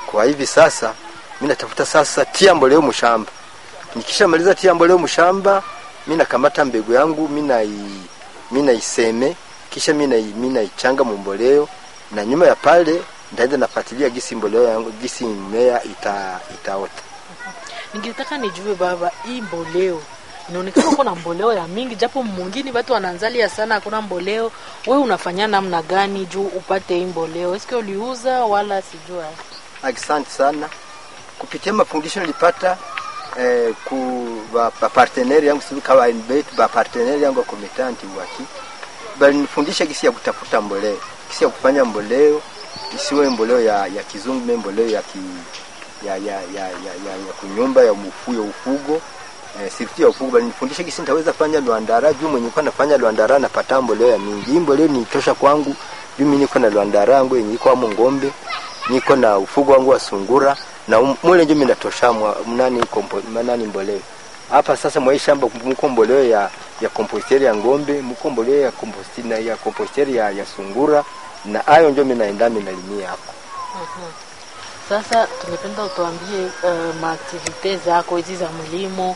kwa hivi sasa mimi natafuta sasa tia mboleo mshamba. Nikishamaliza tia mboleo mshamba, mimi nakamata mbegu yangu, mimi na mimi naiseme, kisha mimi na mimi naichanga mboleo na nyuma ya pale ndaenda nafuatilia gisi mboleo yangu gisi mmea ita itaota. Ningetaka nijue baba, hii mboleo inaonekana kuna mboleo ya mingi, japo mwingine watu wanaanzalia sana, hakuna mboleo. We unafanya namna gani juu upate hii mboleo? Eske uliuza wala sijua? Asante sana kupitia mafundisho nilipata eh, ku ba, ba partenaire yangu sivi kawa NBET ba partenaire yangu komitanti waki bali nifundisha gisi ya kutafuta mboleo, gisi ya kufanya mboleo isiwe mboleo ya, ya kizungu, me mboleo ya, ki, ya, ya, ya, ya, ya, ya kunyumba ya mufu ya ufugo eh, sirti ya ufugo bali nifundisha gisi nitaweza fanya luandara juu mwenye kwa nafanya luandara napata mboleo ya mingi. Hii mboleo ni tosha kwangu juu mimi niko na luandara yangu yenye iko amo ngombe, niko na ufugo wangu wa sungura na um, mule ndio mimi natosha mnani kompo nani mboleo hapa sasa mwa shamba mko mboleo ya ya komposteri ya ngombe, mko mboleo ya komposteri na ya komposteri ya, ya sungura na hayo ndio mimi naenda mimi nalimia hapo. Mhm. Sasa tungependa utuambie uh, maaktivite zako hizi za mlimo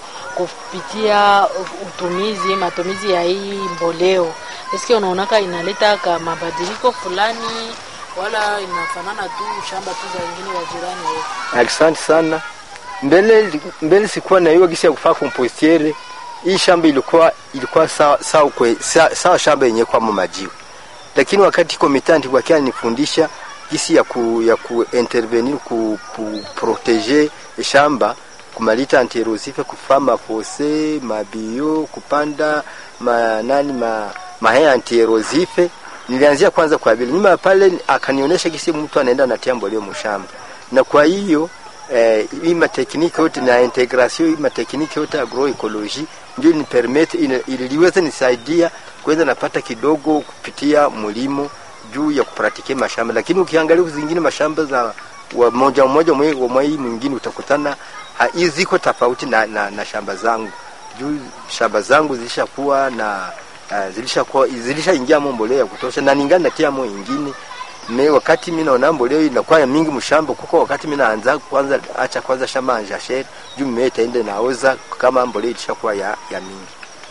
kupitia utumizi matumizi ya hii mboleo, eske unaonaka inaleta ka mabadiliko fulani wala inafanana tu shamba tu za wengine wa jirani wewe? Asante sana. Mbele mbele sikuwa na hiyo gisi ya kufaa kompostiere. Hii shamba ilikuwa ilikuwa sawa sawa kwe, sawa, sawa shamba yenye kwa majiwe. Lakini wakati komitanti kwa kia nifundisha gisi ya ku ya ku intervenir ku, ku proteger shamba kumalita antirosife kufaa mafose mabio kupanda ma nani ma mahea antirosife nilianzia kwanza kwa vile nyuma pale akanionyesha gisi mtu anaenda natia mboleo mshamba na kwa hiyo eh, hii matekniki yote na integration hii matekniki yote agroecology ndio ni permit iliweza nisaidia kwenda napata kidogo kupitia mlimo juu ya kupratike mashamba, lakini ukiangalia zingine mashamba za wa moja moja wa mwai mwingine utakutana hizi ziko tofauti na, na, na shamba zangu juu shamba zangu zilishakuwa na uh, zilishakuwa zilishaingia mboleo ya kutosha na ningana natia mo ingine me wakati mimi naona mboleo inakuwa ya mingi mshamba kuko wakati mimi naanza kwanza acha kwanza shamba anja shed juu mimi itaende naoza kama mboleo ilishakuwa ya, ya mingi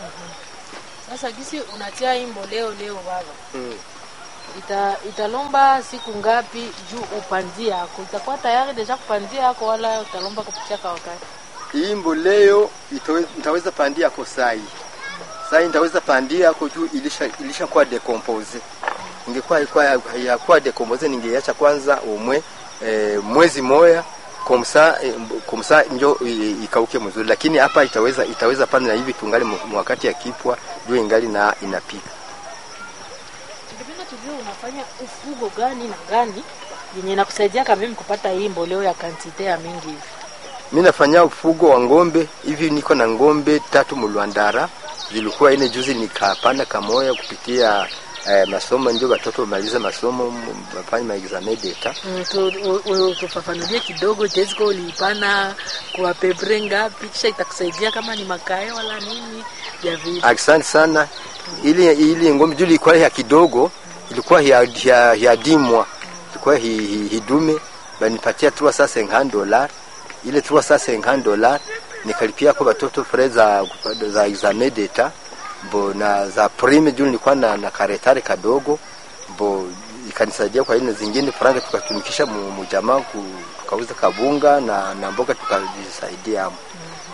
Sasa gisi unatia hii mboleo leo baba, mm. ita italomba siku ngapi juu upandia yako itakuwa tayari deja kupandia yako, wala utalomba kupitia kwa wakati? hii mboleo nitaweza pandia ko sai sai nitaweza pandia ako juu ilisha ilishakuwa decompose ingekuwa ilikuwa yakuwa decompose ningeacha kwanza umwe e, mwezi moya komsa e, komsa njo ikauke mzuri, lakini hapa itaweza itaweza pana na hivi tungali wakati ya kipwa juu ingali na inapika. Tungependa tujue unafanya ufugo gani na gani yenye nakusaidia kama mimi kupata hii mboleo ya kantite ya mingi hivi. Mimi nafanya ufugo wa ngombe hivi, niko na ngombe tatu mulwandara, zilikuwa ine juzi nikapanda kamoya kupitia eh, masomo ndio watoto wamaliza masomo wafanye maexamen d'etat. Mm, tu- u- u- tufafanulie kidogo teziko uliipana kwa pepre ngapi, kisha itakusaidia kama ni makae wala nini ya vile. Asante sana. Ili ili ngombe juu ilikuwa ya kidogo, ilikuwa ya ya, ya dimwa, ilikuwa hi, hi, hidume banipatia 350 dollars. Ile 350 dollars nikalipia kwa watoto frais za za examen d'etat bo na za prime juu nilikuwa na, na karetare kadogo bo ikanisaidia kwa ile zingine franga tukatumikisha mu, mu jamaa ku- tukauza kabunga na, na mboga tukajisaidia hapo.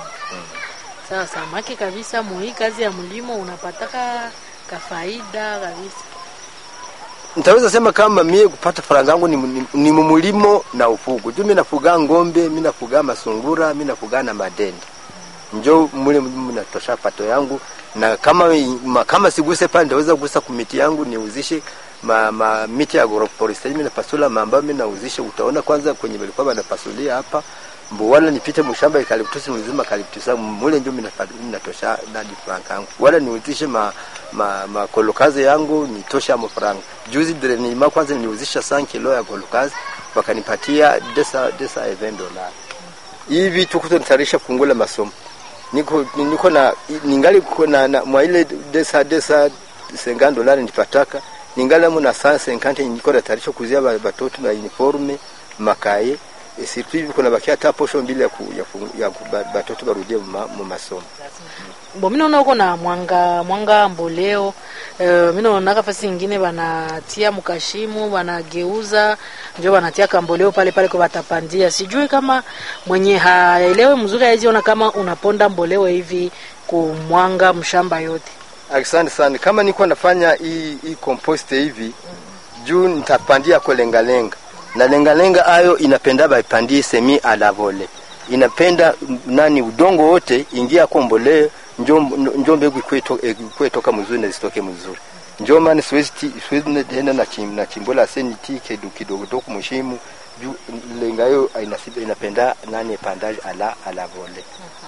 Sawa samaki kabisa, muhii kazi ya mlimo unapataka kafaida kabisa. Nitaweza sema kama mie kupata faranga yangu ni, ni, ni mulimo na ufugo. Juu mimi nafuga ngombe, mimi nafuga masungura, mimi nafuga na madende. Njo mule mimi natosha pato yangu na kama ma, kama siguse pale nitaweza kugusa kumiti yangu niuzishe ma, ma miti ya agroforestry mimi napasula mambo mimi nauzishe. Utaona kwanza kwenye walikuwa wanapasulia hapa mbo wala nipite mshamba eucalyptus mzima eucalyptus mule ndio mimi nafa- mimi natosha nadi franka yangu wala niuzishe ma, ma, ma kolokazi yangu nitosha mo franka juzi dire nilima kwanza niliuzisha 5 kilo ya kolokazi wakanipatia desa desa 20 dollars hivi tukuto nitarisha fungula masomo niko niko na ningali kuko na, na mwa ile desa desa 50 dollars nipataka ningali mu na 150 niko na tarisha kuzia ba- batoto na uniforme makaye e, surtout hivi kuna bakia hata posho mbili ya, ku, ya, ku, ya ku, ba- batoto barudie mu mu masomo bo mi naona uko na mwanga mwanga mboleo uh, mi naonaka fasi ingine banatia mkashimu banageuza njo banatia kamboleo pale pale kwa batapandia sijui kama mwenye haelewe mzuri aiziona kama unaponda mboleo hivi kumwanga mshamba yote asante sana kama niko nafanya hii hii compost hivi juu nitapandia kwa lengalenga na lengalenga ayo inapenda baipandie semi alavole inapenda mm, nani udongo wote ingia kwa mboleo njo, njo mbegu ikweto- ikwe toka mzuri na zitoke mzuri njo maana siwezi ti- siwezi ne- tena na chim, na chimbola seni ti kidogo kidogo toku mshimu juu lenga yo inasiba inapenda nani epandage ala alavole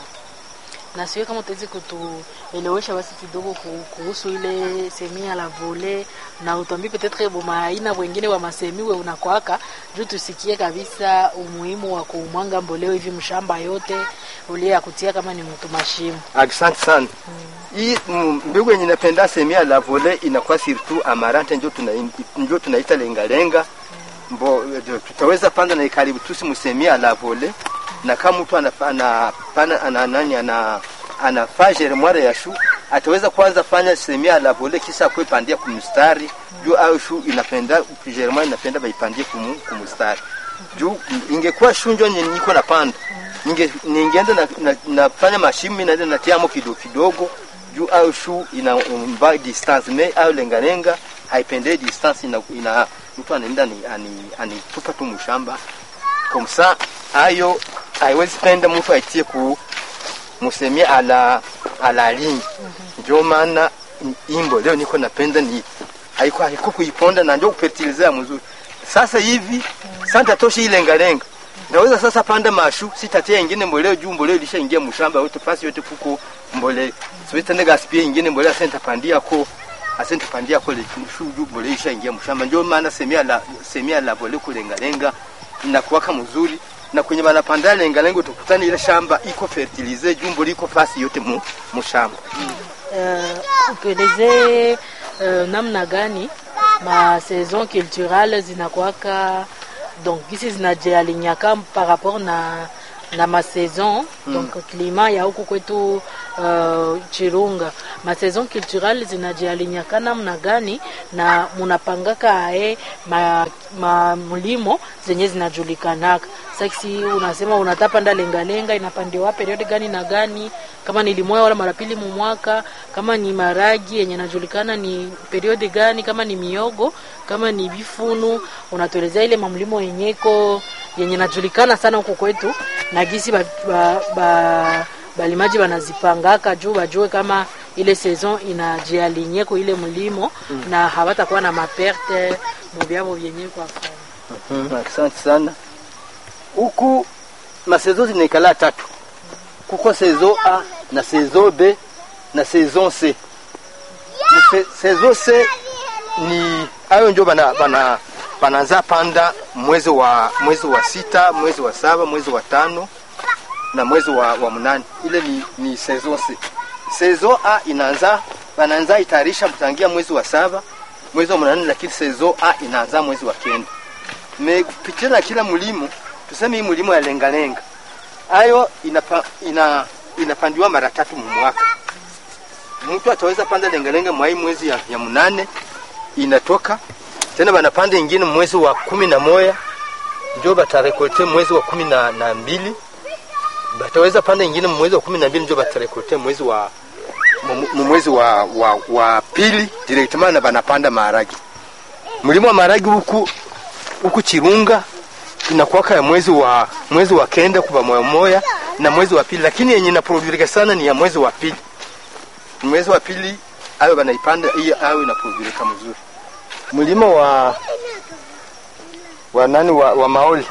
na siwe kama utawezi kutuelewesha basi kidogo ku- kuhusu ile semi ya la vole na utwambie petetre boma aina wengine wa masemi we unakwaka juu tusikie kabisa umuhimu wa kumwanga mboleo hivi mshamba yote ulie ya kutia kama ni mtu mashimu Asante sana. Hii mm, mbegu yenye napenda semia la vole inakuwa surtout amarante njo tuna njo tunaita lenga lenga. Mbo eh, tutaweza panda na karibu tusi msemia la vole na kama mtu anafanya pana ana nani ana anafanya germoire ya shu ataweza kwanza fanya semia la vole kisha kuipandia kumstari juu au shu inapenda germoire inapenda baipandia kumu, kumstari juu ingekuwa shunjo yenye niko napanda ninge ningeenda na, na, nafanya mashimi naenda natiamo kidogo kidogo juu au shu ina umba distance me au lenga lenga haipendei distance ina, ina mtu anaenda ni ani anitupa tu mshamba komsa ayo haiwezi penda mtu aitie ku musemia ala ala lingi ndio maana imbo leo niko napenda ni haiko haiko kuiponda na ndio kufertilizea mzuri sasa hivi santa toshi ile lenga naweza sasa panda mashu sitatia ingine mboleo juu mboleo ilishaingia mshamba yote fasi yote kuko mboleo siwezi ndega spia ingine mboleo senta pandia ko asente pandia ko le shu juu mboleo ishaingia mshamba ndio maana semia la semia la mboleo kulenga lenga inakuwaka mzuri na kwenye banapanda lenga lengo tukutani ile shamba iko fertilize juu mboleo iko fasi yote mu mshamba uh, utuelezee uh, namna gani ma saison culturale zinakwaka donc gisi zinajialinyaka par rapport na na masaison mm. donc climat ya huku kwetu uh, Chirunga masaison culturale zinajialinyaka namna gani na munapangaka ae ma, ma mlimo zenye zinajulikanaka saksi unasema unatapanda lengalenga inapandiwa periode gani na gani kama ni limoya wala mara pili mumwaka kama ni maragi yenye najulikana ni periode gani kama ni miogo kama ni bifunu unatuelezea ile mamlimo yenyeko yenye najulikana sana huko kwetu na gisi ba, ba, ba, balimaji banazipangaka juu bajue kama ile saison inajialinye kwa ile mlimo mm. na hawatakuwa na maperte mubyabo vyenye kwa fanya Mhm, asante sana huku masezo zinaikala tatu kuko sezo a na sezo b na saison c Mse- saison c ni hayo njo bana, bana, banaanza panda mwezi wa mwezi wa sita mwezi wa saba mwezi wa tano na mwezi wa, wa mnane ile ni, ni saison c saison a inaanza banaanza itayarisha kutangia mwezi wa saba mwezi wa mnane lakini saison a inaanza mwezi wa kenda me kupitia na kila mlimo tuseme hii mlimo ya lengalenga ayo inapa, ina, inapandiwa mara tatu mwaka mtu ataweza panda lengalenga mwai mwezi ya, ya mnane inatoka tena banapanda ingine mwezi wa kumi na moya njo batarekolte mwezi wa kumi na, na mbili bataweza panda ingine mwezi wa kumi na mbili njo batarekolte mwezi wa mu- mu mwezi wa, wa, wa pili directement na banapanda maharagi mlimo wa maharagi huku huku Chirunga inakuwaka ya mwezi wa mwezi wa kenda kuva moya moya na mwezi wa pili, lakini yenye inaprodurika sana ni ya mwezi wa pili. Mwezi wa pili ayo banaipanda hiyo ayo inaprodurika mzuri. Mlima wa wa nani wa, wa maoli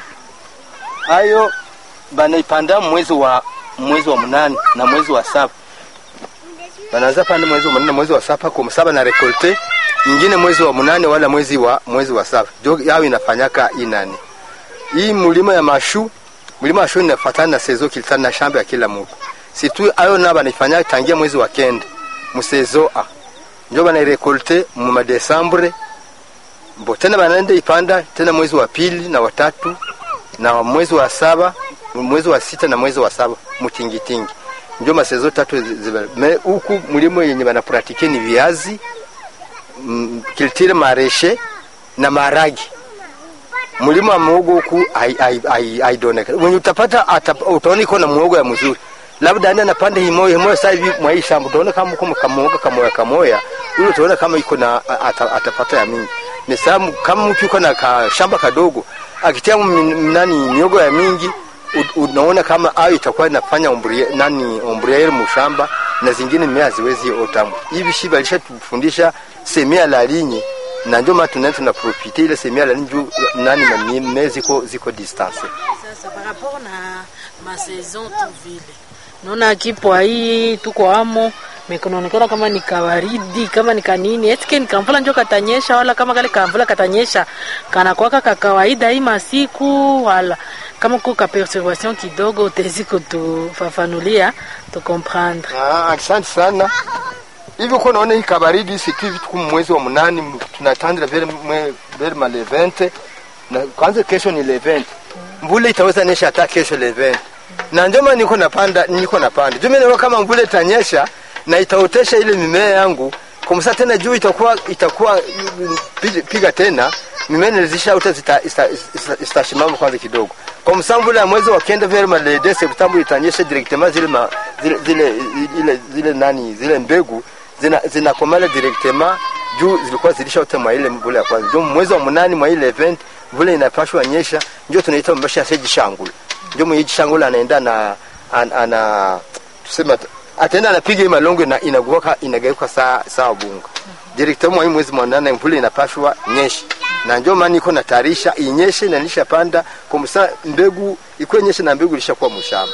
ayo banaipanda mwezi wa mwezi wa mnane na mwezi wa saba banaanza panda mwezi wa mnane mwezi wa saba kwa saba na rekolte ingine mwezi wa mnane wala mwezi wa mwezi wa saba jo yao inafanyaka inani hii mlima ya mashu mlima wa shu inafatana na sezo kilitana na shamba ya kila mtu situ ayo na banaifanya tangia mwezi wa kenda musezo a njo banairekolte mu madesambre mbo tena banaenda ipanda tena mwezi wa pili na watatu na mwezi wa saba mwezi wa sita na mwezi wa saba mutingitingi ndio masezo tatu ziba me huku mulimo yenye banapratike ni viazi mm, kiltire mareshe na maragi mulimo wa muhogo huku haidoneka wenye utapata atap, utaona iko na muhogo ya mzuri labda anda napanda himoyo himoyo sasa hivi mwa hii shamba utaona kama kama kamoga kamoya kamoya ule utaona kama iko na ata, atapata ya mingi ni sababu kama mtu yuko na ka shamba kadogo akitia m- nani miogo ya mingi u- unaona kama ayo itakuwa inafanya ombrie, nani ombriere mushamba na zingine mimea haziwezi otamu hivi shi balishatufundisha semia la linye na ndio maana tunaenda tunaprofite ile semia la linye juu nani mamimea ziko ziko distance Sasa par rapport na masaison tu vile naona kipwa hii tuko amo mekunaonekana kama ni kawaridi kama ni kanini etike ni kamvula njo katanyesha wala kama kale kamvula katanyesha kanakwaka ka kawaida hii masiku wala kama kuko ka perturbation kidogo utezi kutufafanulia tukomprendre Ah, asante sana. Hivi uko naona hii kabaridi siku hivi tuko mwezi wa mnani m- tunatandra vile mwe vile ma le 20 na kwanza kesho ni le 20. Mvula itaweza nyesha hata kesho le 20. Na ndio maana niko napanda niko napanda. Juu mimi naona kama mvula itanyesha na itaotesha ile mimea yangu kumsa tena juu itakuwa itakuwa mm, piga, piga tena mimea nilizishaota zitashimama zita, zita, zita kwanza kidogo kwa msambu ya mwezi wa kenda vile malede septembre itanyesha directement zile, ma, zile, zile, zile, zile nani zile mbegu zina zinakomala directement juu zilikuwa zilishaota mwa ile mvula ya kwanza ndio mwezi wa munani mwa ile event mvula inapashwa nyesha ndio tunaita mbasha seji shangula ndio mwenye shangula anaenda na an, ana tuseme ataenda anapiga hii malongo na inageuka inageuka saa saa bunga directement mwa hii mwezi wa nane mvula inapashwa nyesha na ndio maana iko natayarisha inyeshe na nilishapanda kwa msa mbegu iko nyeshe na mbegu ilishakuwa mshamba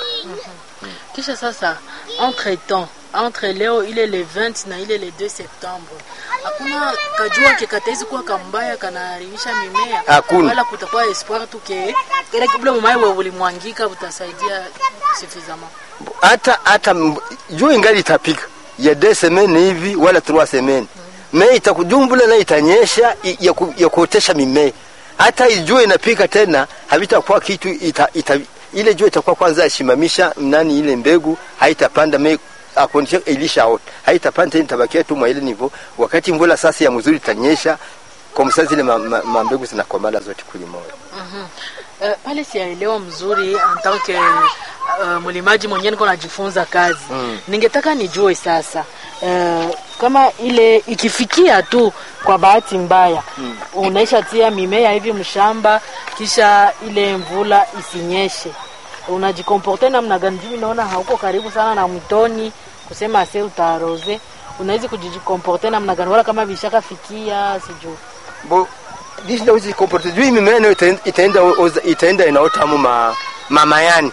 kisha sasa entre temps entre leo ile le 20 na ile le 2 septembre hakuna kajua ke kataizi kuwa kambaya kanaharibisha mimea Hakuna. wala kutakuwa espoir tu ke ile ule mumai we ulimwangika utasaidia suffisamment hata hata mb- jua ingali itapika ya de semene hivi wala trois semene me itakujumbula na itanyesha i- ya, ku, ya kuotesha mimea hata jua inapika tena havitakuwa kitu ita, ita, ile jua itakuwa kwanza yasimamisha nani ile mbegu haitapanda me akondisha ilishaota haitapanda tena itabakia tu mwa ile nivo wakati mvula sasa ya mzuri itanyesha kwa msa zile ma, ma, ma mbegu zinakomala zote kulimoja Uh, pale siyaelewa mzuri en tant que uh, mlimaji mwenyewe niko najifunza kazi mm. ningetaka nijue sasa uh, kama ile ikifikia tu kwa bahati mbaya mm. unaisha tia mimea hivi mshamba kisha ile mvula isinyeshe unajikomporte namna gani juu naona hauko karibu sana na mtoni kusema ase utaroze unaweza kujikomporte namna gani wala kama vishakafikia sijui bo jinsi ndawezi komporte juu hii mimea nayo itaenda itaenda oza- itaenda inaota mu ma, mamayani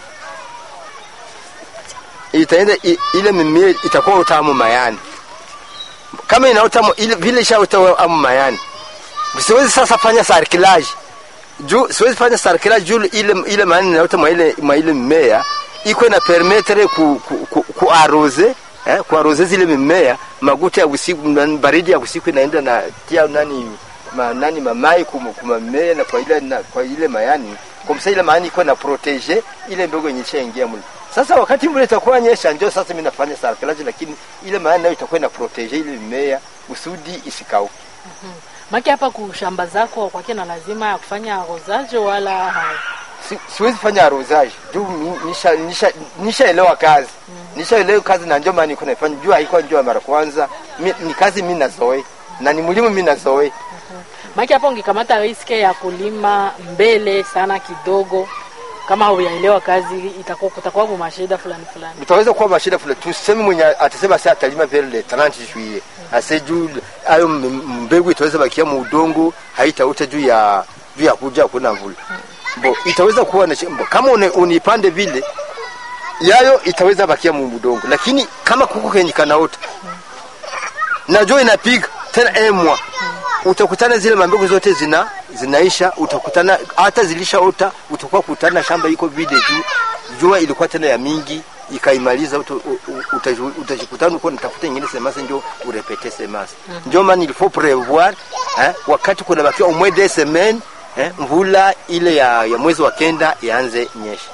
itaenda i- ile mimea itakuwa utamu mayani kama inaota mu- ile vile ishaota amu mayani siwezi sasa fanya sarkilaji juu siwezi fanya sarkilaji juu ile ile mayani inaota mwa ile mwa ile mimea iko na permettre ku, ku, ku, ku arose eh, kuaroze zile mimea maguta ya usiku nani, baridi ya usiku inaenda na tia nani ma, nani mamai kuma, kuma mimea na kwa ile na, kwa ile mayani kwa msa ile mayani iko na protege ile ndogo yenye ingia mule sasa wakati mvula itakuwa nyesha ndio sasa mimi nafanya sarkilaji lakini ile mayani nayo itakuwa na protege ile mimea usudi isikauke maki hapa kushamba zako kwake na lazima ya kufanya rozaje wala hai si, siwezi fanya arosage juu mi- nisha nisha nishaelewa kazi nishaelewa kazi na ndio maana niko naifanya juu haikuwa njoo ya mara kwanza mi, ni kazi mimi nazoe na ni mlimo mimi nazoe maki hapa ungekamata riske ya kulima mbele sana kidogo kama hauyaelewa kazi itakuwa kutakuwa kwa mashida fulani fulani utaweza kuwa mashida fulani tuseme mwenye atasema sasa atalima vile le 30 juillet ase juu ayo m- mbegu itaweza bakia mu udongo haitauta juu ya juu ya kuja kuna mvula bo itaweza kuwa na shimbo kama une, unipande vile yayo itaweza bakia mu udongo lakini kama kuko kenye kanaota na jua inapiga tena emwa utakutana zile mambegu zote zina zinaisha utakutana hata zilishaota utakuwa kutana shamba iko vide juu jua ilikuwa tena ya mingi ikaimaliza uta- u- u- utaj- utajikutana uko nitafuta nyingine semasa njo urepete semasa njo maana il faut prévoir eh, wakati kuna bakia au moins deux semaines eh, mvula ile ya, ya mwezi wa kenda ianze nyesha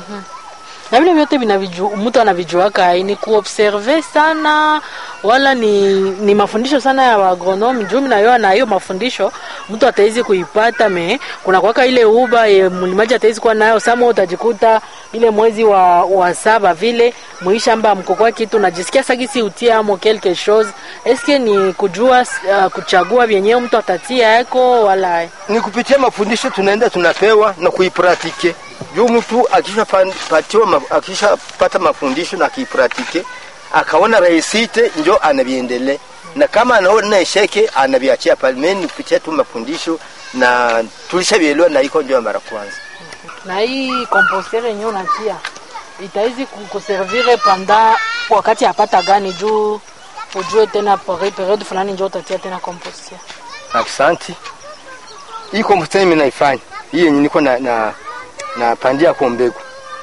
na vile vyote vinaviju mtu anavijuaka ni kuobserve sana wala ni, ni mafundisho sana ya wagronomi juu minayoa na hiyo mafundisho mtu atawezi kuipata me kuna kwaka ile uba ye mlimaji atawezi kuwa nayo sama utajikuta ile mwezi wa, wa saba vile mwishamba mkokwa kitu najisikia sagisi utia amo quelque chose eske ni kujua uh, kuchagua vyenyewe mtu atatia yako wala ni kupitia mafundisho tunaenda tunapewa na kuipratike juu mtu akishapatiwa ma- akishapata mafundisho na akiipratike akaona rahisite njo anaviendele na kama anaona esheke anaviachia pale mimi ni kupitia tu mafundisho na tulishavielewa na iko njo ya mara kwanza na hii compostere yenyewe unatia itawezi ku- kuservire panda wakati apata gani juu ujue tena peri- periode fulani njo utatia tena compostere Asante. Hii komposta mimi naifanya. Hii yenye niko na na na pandia kwa mbegu.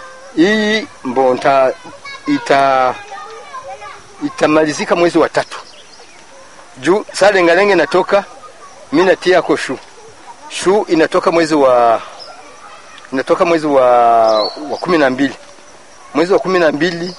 Hii mbonta ita itamalizika mwezi wa tatu. Juu saa lengalenge natoka mimi natia kwa shu. Shu inatoka mwezi wa inatoka mwezi wa wa kumi na mbili. Mwezi wa kumi na mbili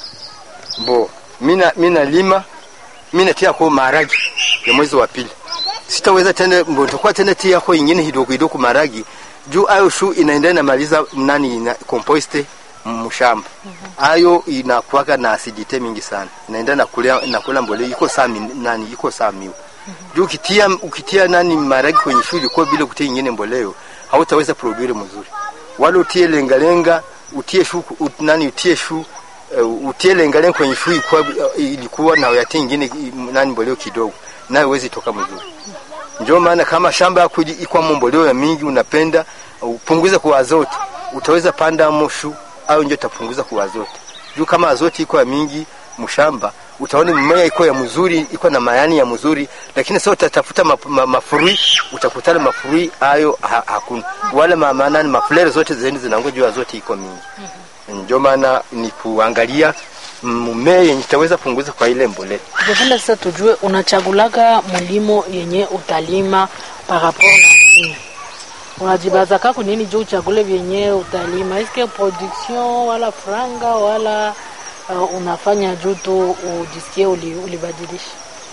mbo mina mina lima mimi natia kwa maharagi ya mwezi wa pili sitaweza tena mbo nitakuwa tena tia kwa ingine hidogo hidogo maragi juu ayo shu inaenda inamaliza nani ina compost mshamba ayo inakuwaga na acidite mingi sana inaenda nakula nakula mbole iko saa mi- nani iko saa miwa juu ukitia ukitia nani maragi kwenye shu ilikuwa bila kutia ingine mboleo hautaweza produire mzuri wala utie lengalenga utie shu ut, nani utie shu uh, utie lengalenga kwenye shu ilikuwa, ilikuwa na uyatie ingine i- nani mboleo kidogo nayo huwezi toka mzuri ndio maana kama shamba yako ili- iko mboleo ya mingi unapenda upunguze kwa azote utaweza panda moshu au ndio utapunguza kwa azote juu kama azote iko ya mingi mshamba utaona mimea iko ya mzuri iko na mayani ya mzuri lakini sasa utatafuta ma, ma, mafurui utakutana mafurui hayo ha, hakuna wala ma- maana maflare zote zeni zinangoja zote iko mingi ndio maana ni kuangalia mmea yenye itaweza punguza kwa ile mbolea tungependa sasa tujue unachagulaga mlimo yenye utalima parapo na nini unajibazaka kunini juu uchagule vyenye utalima eske production wala franga wala uh, unafanya juu tu ujisikie uli, ulibadilisha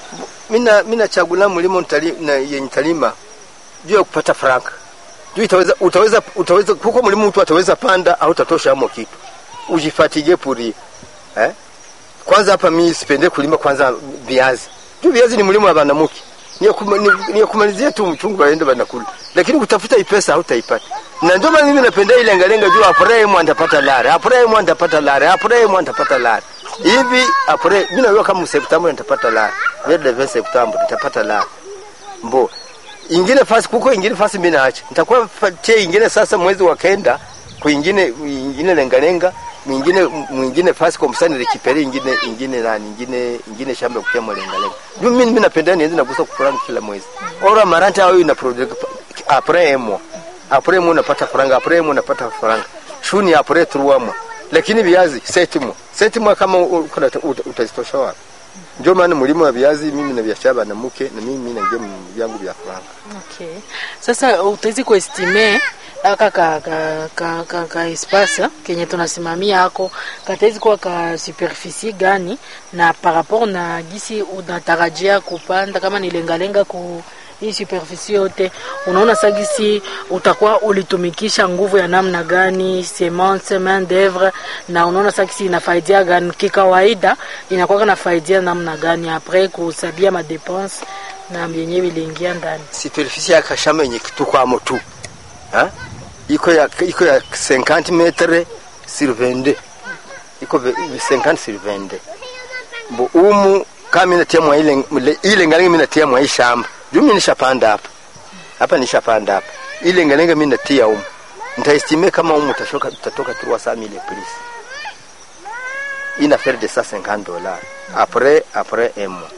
mina mina chagula mlimo ntali, na yenye talima juu ya kupata franka juu itaweza utaweza utaweza huko mlimo mtu ataweza panda au tatosha amo kitu ujifatige puri eh kwanza hapa mimi sipende kulima kwanza viazi juu viazi ni mlimo wa banamuki ni ya kuma- ni- ni ya kumalizia tu mchungu waende banakula lakini kutafuta hii pesa hautaipata na ndio maana mimi napenda ile ngalenga juu apure mwa ndapata lare apure mwa ndapata lare apure mwa ndapata lare hivi apure mimi najua kama Septemba nitapata lare vile vile Septemba nitapata lare mbo ingine fasi kuko ingine fasi mimi naacha nitakuwa fatia ingine sasa mwezi wa kenda kuingine ingine lengalenga mwingine mwingine fasi kwa msani rekipere ingine ingine nani ingine ingine shamba kutia mlengalenga ndio mimi mimi napenda nianze nagusa kufuranga kila mwezi ora maranta au ina product après emo après mo napata faranga après mo napata faranga shuni après trois mois lakini viazi setimo setimo kama uko utazitosha wapi ndio maana mlimo wa viazi mimi na biashara na mke na mimi na ngemu vyangu vya faranga okay. sasa utawezi kuestime aka ka, ka, ka, ka, ka espace kenye tunasimamia ako katawezi kuwa ka superficie gani na par rapport na gisi unatarajia kupanda kama ni lengalenga ku hii superficie yote unaona sagisi utakuwa ulitumikisha nguvu ya namna gani semence main d'oeuvre na unaona sagisi inafaidia gani kikawaida inakuwa na faidia namna gani apres kusabia madepense na yenyewe iliingia ndani superficie ya kashamba yenye kitukwamo tu ha? iko ya iko ya 50 metre sur 22 iko ve- 50 sur 22 bo umu kama mimi natia mwa ile mle- ile ngalenga mimi natia mwa hii shamba juu mimi nishapanda hapa hapa nishapanda hapa ile ngalenga mimi natia umu nitaestime kama umu utashoka utatoka 300 mille plus une affaire de 150 dollars après après un mois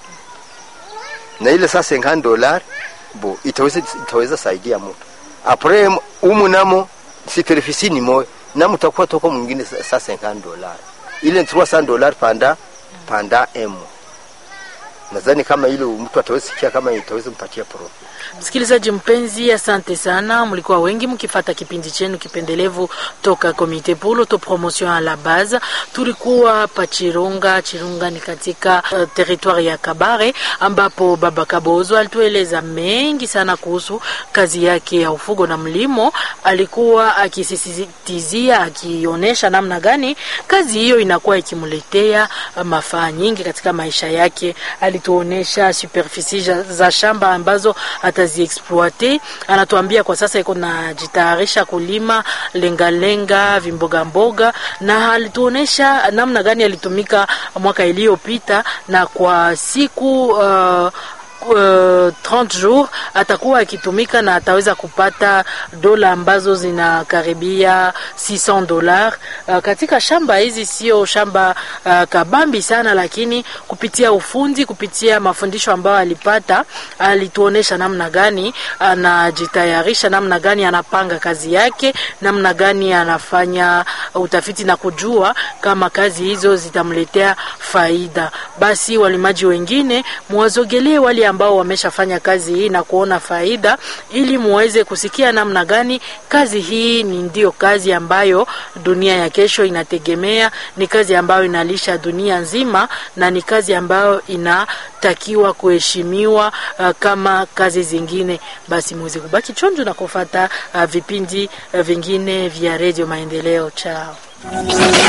na ile saa 50 dollars bo itaweza itaweza saidia mtu apre umu namo superficie ni moyo namo takuwa toko mwingine sa- saa 50 dollars ile 300 dollars panda panda emo nadhani kama hilo mtu ataweza sikia kama itaweza mpatia pro Msikilizaji mpenzi, asante sana. Mlikuwa wengi mkifata kipindi chenu kipendelevu toka Komite pour l'autopromotion à la base. Tulikuwa pa Chirunga. Chirunga ni katika uh, territoire ya Kabare, ambapo Baba Kabozo alitueleza mengi sana kuhusu kazi yake ya ufugo na mlimo. Alikuwa akisisitizia, akionyesha namna gani kazi hiyo inakuwa ikimletea uh, mafaa nyingi katika maisha yake. Alituonesha superficie za- za shamba ambazo ataziexploite. Anatuambia kwa sasa iko najitayarisha kulima lengalenga, vimboga mboga, na alituonesha namna gani alitumika mwaka iliyopita na kwa siku uh, uh, 30 jours atakuwa akitumika na ataweza kupata dola ambazo zinakaribia 600 dollars uh, katika shamba hizi. Sio shamba uh, kabambi sana, lakini kupitia ufundi, kupitia mafundisho ambayo alipata, alituonesha namna gani anajitayarisha, namna gani anapanga kazi yake, namna gani anafanya utafiti na kujua kama kazi hizo zitamletea faida. Basi walimaji wengine muwazogelee wale ambao wameshafanya kazi hii na kuona faida, ili muweze kusikia namna gani kazi hii ni ndio kazi ambayo dunia ya kesho inategemea, ni kazi ambayo inalisha dunia nzima, na ni kazi ambayo inatakiwa kuheshimiwa uh, kama kazi zingine. Basi muweze kubaki chonjo na kufata uh, vipindi uh, vingine vya Radio Maendeleo. Chao.